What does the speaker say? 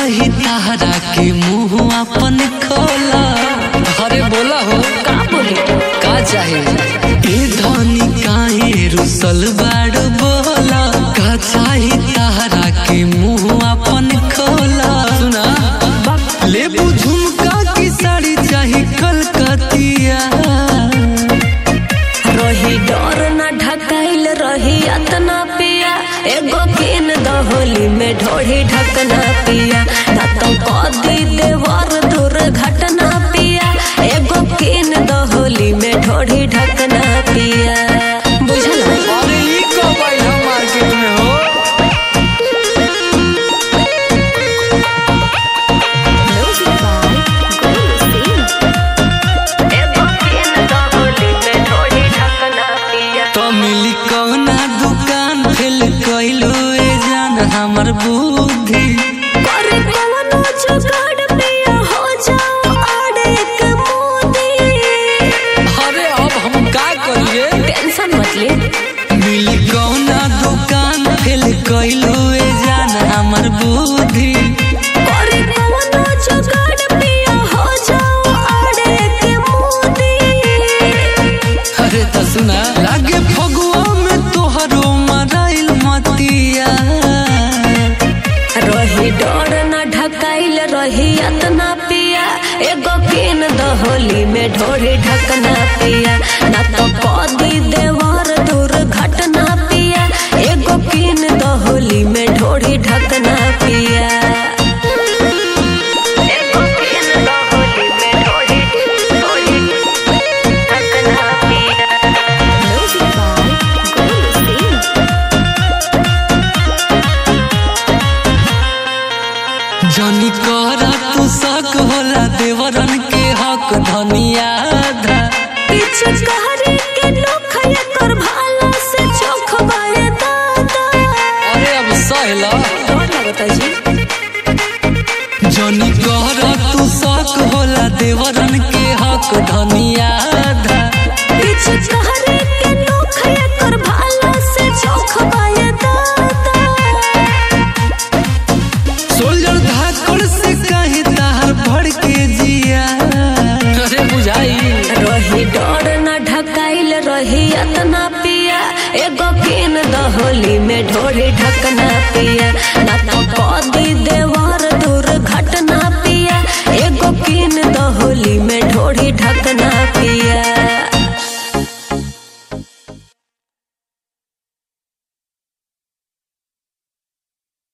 चाही तारा के मुंह अपन खोला अरे बोला हो का बोले का चाही ए धनी काहे रुसल बाड़ बोला का चाही तारा के मुंह अपन खोला सुना लेबू झुमका की साड़ी चाही कलकतिया रही डर न ढकाइल रही अतना पिया एगो किन दहोली में ढोढ़ी ढकना पिया ना तो कदी देवर दुर्घटना पिया एगो किन दहोली में ढोढ़ी ढकना पिया बुझल अरे ई कब आइल हम मार्केट में हो एगो किन दहोली में ढोढ़ी ढकना पिया तो मिली कौना दुकान फेल कइलो ए जान हमर बुद्धि करे कवनो जुगाड़ पिया हो जाओ आड़े के मोदी अरे अब हम का करिए टेंशन मत ले मिली कौना दुकान फेल कइलो ए जान हमर बुद्धि करे कवनो जुगाड़ पिया हो जाओ आड़े के मोदी अरे तो सुना लागे फगुआ में तोहरो मराइल मतिया रही डर न ढकाइल रही अतना पिया एगो किन दहोली में ढोरी ढकना पिया ना तो कदी देवर दुर्घटना पिया एगो किन दहोली में ढोरी ढकना पिया एगो किन दहोली में ढोरी ढोरी ढकना पिया म्यूजिक बाय गोलू सिंह जनी करा तू शक होला देवरन के हक धनिया धा पीछे कहरे के लोग कर भाला से चोख बाए दादा अरे अब सहला डर लगता जी जनी करा तू शक होला देवरन के हक धनिया धा पीछे कहरे के लोग कर भाला से चोख बाए दादा सोल्जर धाकड़ से कहीं तार भड़ के जिया अरे बुझाई रही डर न ढकाइल रही अतना पिया एगो किन दहोली में ढोरी ढकना पिया ना तो